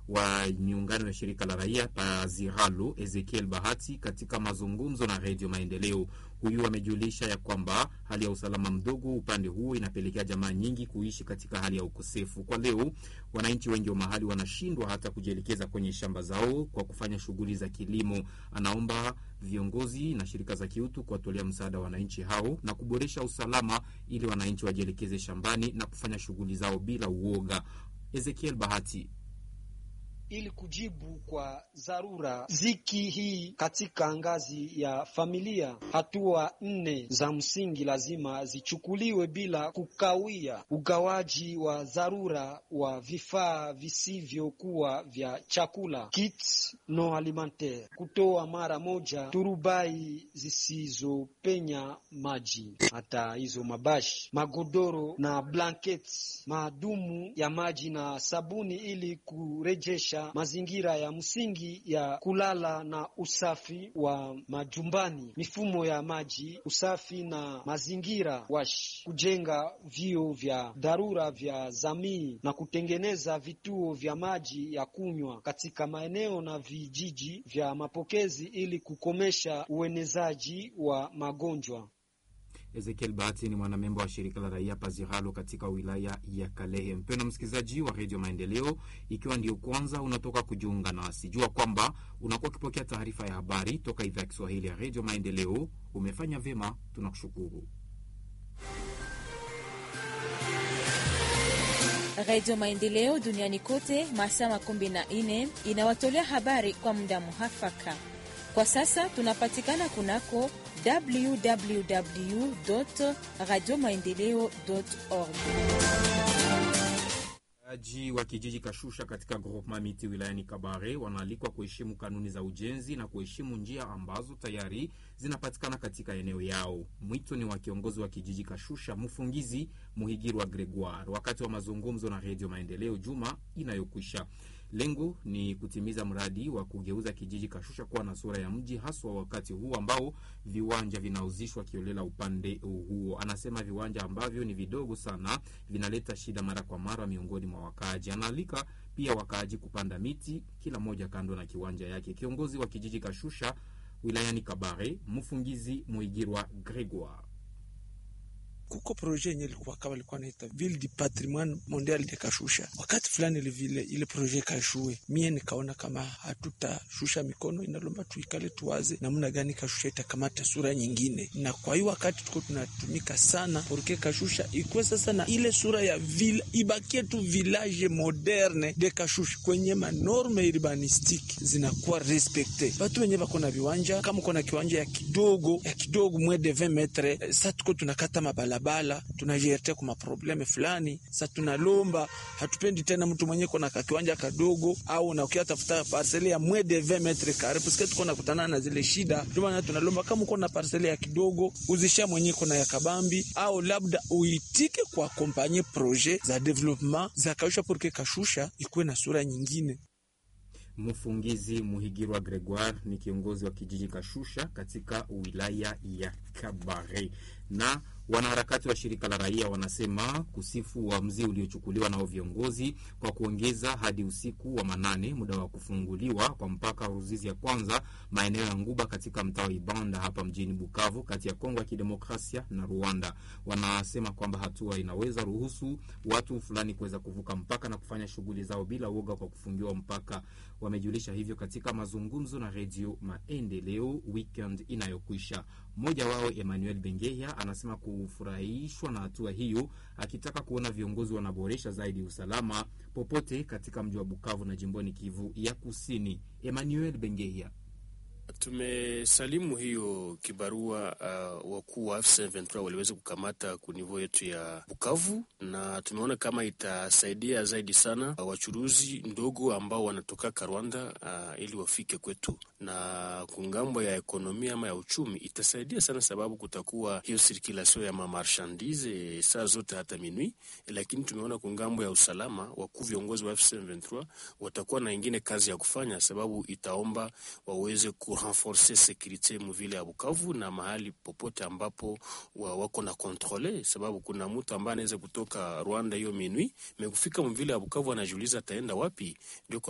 wa miungano ya shirika la raia Paziralo Ezekiel Bahati katika mazungumzo na Redio Maendeleo. Huyu amejulisha ya kwamba hali ya usalama mdogo upande huo inapelekea jamaa nyingi kuishi katika hali ya ukosefu. Kwa leo, wananchi wengi wa mahali wanashindwa hata kujielekeza kwenye shamba zao kwa kufanya shughuli za kilimo. Anaomba viongozi na shirika za kiutu kuwatolea msaada wananchi hao na kuboresha usalama ili wananchi wajielekeze shambani na kufanya shughuli zao bila uoga. Ezekiel Bahati ili kujibu kwa dharura ziki hii katika ngazi ya familia, hatua nne za msingi lazima zichukuliwe bila kukawia: ugawaji wa dharura wa vifaa visivyokuwa vya chakula, kits no alimentaire, kutoa mara moja turubai zisizopenya maji, hata hizo mabashi, magodoro na blanketi, maadumu ya maji na sabuni, ili kurejesha mazingira ya msingi ya kulala na usafi wa majumbani, mifumo ya maji, usafi na mazingira wash, kujenga vio vya dharura vya jamii na kutengeneza vituo vya maji ya kunywa katika maeneo na vijiji vya mapokezi ili kukomesha uenezaji wa magonjwa. Ezekiel Bahati ni mwanamemba wa shirika la raia Paziralo katika wilaya ya Kalehe. Mpendwa msikilizaji wa redio Maendeleo, ikiwa ndio kwanza unatoka kujiunga nasi, jua kwamba unakuwa ukipokea taarifa ya habari toka idhaa ya Kiswahili ya redio Maendeleo. Umefanya vyema, tunakushukuru. Redio Maendeleo duniani kote masaa makumi na nne inawatolea habari kwa muda muhafaka. Kwa sasa tunapatikana kunako www radio maendeleo org. Wakaaji wa kijiji Kashusha katika groupema miti wilayani Kabare wanaalikwa kuheshimu kanuni za ujenzi na kuheshimu njia ambazo tayari zinapatikana katika eneo yao. Mwito ni wa kiongozi wa kijiji Kashusha, mfungizi Muhigirwa Gregoire, wakati wa mazungumzo na Redio Maendeleo juma inayokwisha. Lengo ni kutimiza mradi wa kugeuza kijiji Kashusha kuwa na sura ya mji, haswa wakati huu ambao viwanja vinauzishwa kiolela upande huo. Anasema viwanja ambavyo ni vidogo sana vinaleta shida mara kwa mara miongoni mwa wakaaji. Anaalika pia wakaaji kupanda miti, kila moja kando na kiwanja yake. Kiongozi wa kijiji Kashusha wilayani Kabare, mfungizi Muigirwa Gregoire kuko proje yenye ilikuwa kama ilikuwa naita ville du patrimoine mondial de Kashusha. Wakati fulani ile vile ile proje kashue, mie nikaona kama hatutashusha mikono, inalomba tuikale tuwaze namna gani Kashusha itakamata sura nyingine, na kwa hiyo wakati tuko tunatumika sana porke Kashusha ikuwe sasa na ile sura ya ville, ibakie tu village moderne de Kashusha kwenye manorme urbanistique zinakuwa respecte. Watu wenye bako na viwanja, kama uko na kiwanja ya kidogo ya kidogo mwe de 20 metre, sasa tuko tunakata mabala bala tunajiletea kwa maprobleme fulani. Sa tunalomba hatupendi tena mtu mwenye kona kakiwanja kadogo au na ukia tafuta parcele ya mwe de 20 metre kare parce que tuko nakutana na zile shida. Ndio maana tunalomba kama uko na parcele ya kidogo uzisha mwenye kona ya kabambi au labda uitike kwa kompanye projet za development za Kashusha porque Kashusha ikuwe na sura nyingine. Mfungizi Muhigirwa Gregoire ni kiongozi wa kijiji Kashusha katika wilaya ya Kabare na wanaharakati wa shirika la raia wanasema kusifu uamuzi uliochukuliwa nao viongozi kwa kuongeza hadi usiku wa manane muda wa kufunguliwa kwa mpaka Ruzizi ya kwanza maeneo ya Nguba katika mtaa wa Ibanda hapa mjini Bukavu kati ya Kongo ya Kidemokrasia na Rwanda. Wanasema kwamba hatua inaweza ruhusu watu fulani kuweza kuvuka mpaka na kufanya shughuli zao bila uoga kwa kufungiwa mpaka. Wamejulisha hivyo katika mazungumzo na Redio Maendeleo weekend inayokwisha. Mmoja wao Emmanuel Bengeya anasema kufurahishwa na hatua hiyo, akitaka kuona viongozi wanaboresha zaidi usalama popote katika mji wa Bukavu na jimboni Kivu ya Kusini. Emmanuel Bengeya Tumesalimu hiyo kibarua uh, wakuu wa F23 waliweza kukamata kunivo yetu ya Bukavu, na tumeona kama itasaidia zaidi sana uh, wachuruzi ndogo ambao wanatoka Rwanda uh, ili wafike kwetu, na kungambo ya ekonomia ama ya uchumi itasaidia sana, sababu kutakuwa hiyo sirkulasio ya mamarchandise saa zote hata minui. Lakini tumeona kungambo ya usalama, wakuu viongozi wa F23 watakuwa na ingine kazi ya kufanya, sababu itaomba waweze ku renforcer securite muvile ya Bukavu na mahali popote ambapo wa wako na kontrole, sababu kuna mtu ambaye anaweza kutoka Rwanda hiyo minui mekufika mvile ya Bukavu anajiuliza ataenda wapi, ndio